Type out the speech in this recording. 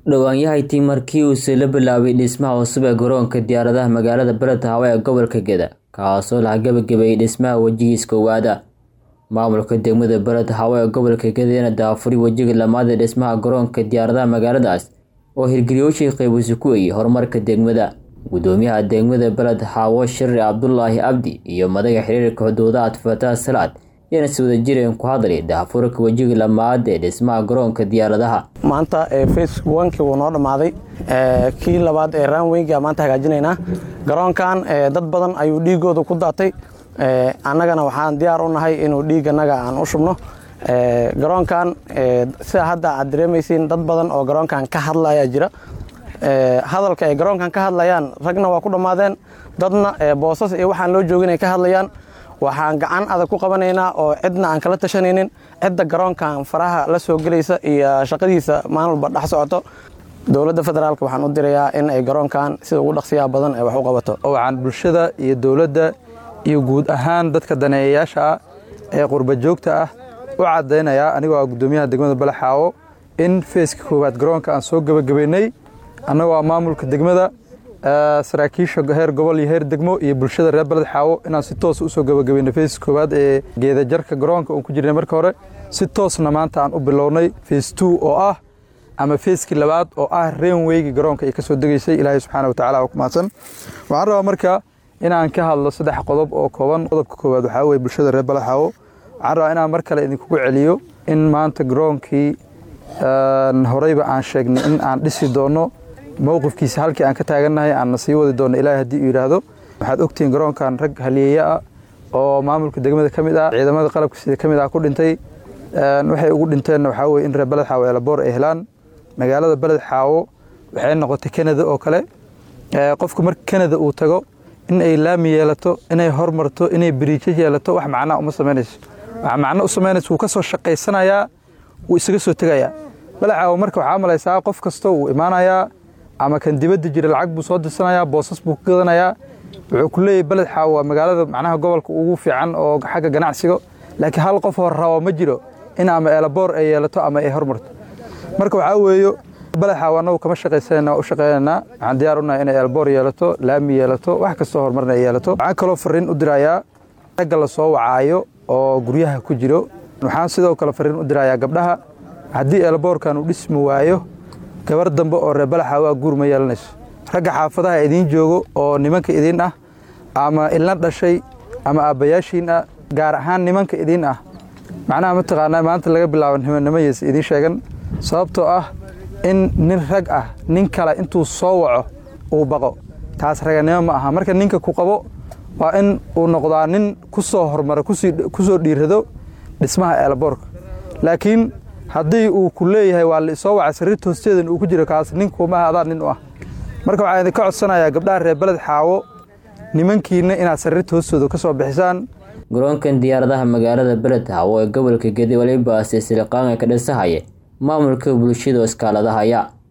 Dhawaanyahantii markii uu la bilaabay dhismaha cusub ee garoonka diyaaradaha magaalada Beledweyne ee gobolka Geda, kaasoo la gabagabeeyay dhismaha wejigiisa koowaad. Maamulka degmada Beledweyne ee gobolka Geda ayaa daahfuray wejiga labaad ee dhismaha garoonka diyaaradaha magaaladaas, oo hirgeliyeyaashu qayb ku yihiin horumarka degmada. Gudoomiyaha degmada Beledweyne Shirri Cabdulaahi Cabdi iyo madaxa xiriirka xuduudaha Fataax Salaad ayaana si wadajir ku hadlay daahfurka wejiga labaad ee dhismaha garoonka diyaaradaha. maanta face onkii wuu noo dhammaaday kii labaad ee ranweyga maanta hagaajinaynaa garoonkan dad badan ayuu dhiigooda ku daatay annagana waxaan diyaar u nahay inuu dhiiganaga aan u shubno garoonkan sida hadda aad dareemaysiin dad badan oo garoonkan ka hadlaya jira hadalka ay garoonkan ka hadlayaan ragna waa ku dhammaadeen dadna boosas iyo waxaan loo joogin ay ka hadlayaan waxaan gacan adag ku qabanaynaa oo cidna aan kala tashanaynin cidda garoonkan faraha la soo gelaysa iyo shaqadiisa maalin walba dhex socoto dowladda federaalk waxaan u dirayaa in ay garoonkan sida ugu dhaqsiyaha badan ay wax u qabato waxaan bulshada iyo dowladda iyo guud ahaan dadka daneeyayaasha ah ee qurba joogta ah u caddaynayaa anigoo ah guddoomiyaha degmada Balaxaawo in feeska koowaad garoonka aan soo gabagabaynay annagoo ah maamulka degmada saraakiisha heer gobol iyo heer degmo iyo bulshada reer Beledxaawo inaan si toos u soo gabagabayno feeska koowaad ee geeda jarka garoonka uu ku jirnay marka hore si toosna maanta aan u bilownay fees 2 oo ah ama feeskii labaad oo ah rainwaygi garoonka ay ka soo degaysay ilaahay subxaana wa tacaala ku mahadsan waxaan rabaa marka inaan ka hadlo saddex qodob oo kooban qodobka koowaad waxaa weye bulshada reer Beledxaawo waxaan rabaa inaan mar kale idinkugu celiyo in maanta garoonkii horeyba aan sheegnay in aan dhisi doono mowqifkiisa halkii aan ka taagannahay aanna sii wadi doono ilaahay haddii uu yidhaahdo waxaad ogtihiin garoonkan rag haliyeeya ah oo maamulka degmada ka mid ah ciidamada qalabka sida ka mid ah ku dhintay waxay ugu dhinteenna waxaa weye in reer Beledxaawo eelaboor ay helaan magaalada Beledxaawo waxay noqotay Canada oo kale qofku marka Canada uu tago in ay laami yeelato inay hormarto inay biriijyo yeelato wax macnaa uma samaynayso wax macno u samaynayso wuu ka soo shaqaysanayaa wuu isaga soo tegayaa Beledxaawo marka waxaa malaysaa qof kasta uu imaanayaa ama kan dibadda jira lacag buu soo dirsanayaa boosas buu ka gadanayaa wuxuu ku leeyahay Beledxaawo waa magaalada macnaha gobolka ugu fiican oo xagga ganacsiga laakiin hal qof hor rabo ma jiro in ama eelaboor ay yeelato ama ay hormarto marka waxaa weeyo Beledxaawo annagu kama shaqaysanayna u shaqaynaynaa waxaan diyaar u nahay inay eelaboor yeelato laami yeelato wax kastoo horumarna ay yeelato waxaan kaloo fariin u dirayaa ragga la soo wacaayo oo guryaha ku jiro waxaan sidoo kale fariin u dirayaa gabdhaha haddii eelaboorkan uu dhismi waayo gabar dambe oo reer Beledxaawo ah guur ma yeelanayso ragga xaafadaha idiin joogo oo nimanka idiin ah ama ilna dhashay ama aabbayaashiin ah gaar ahaan nimanka idiin ah macnaha mataqaanaa maanta laga bilaabo nimannimayaysa idiin sheegan sababtoo ah in nin rag ah nin kale intuu soo waco uu baqo taas raganimo ma aha marka ninka ku qabo waa in uu noqdaa nin ku soo hormara ku soo dhiirado dhismaha eelaboorka laakiin haddii uu ku leeyahay waa la isoo wacay sariirta hoosteedan uu ku jiro kaas ninkuumaha adaa nin u ah marka waxaan idinka codsanayaa gabdhaha reer Beledxaawo nimankiina inaad sariirta hoostooda ka soo bixisaan garoonkan diyaaradaha magaalada Beledweyne ee gobolka Gedi waliba silsilaaqan ka dhisahaya maamulka bulshada iskaaladahaya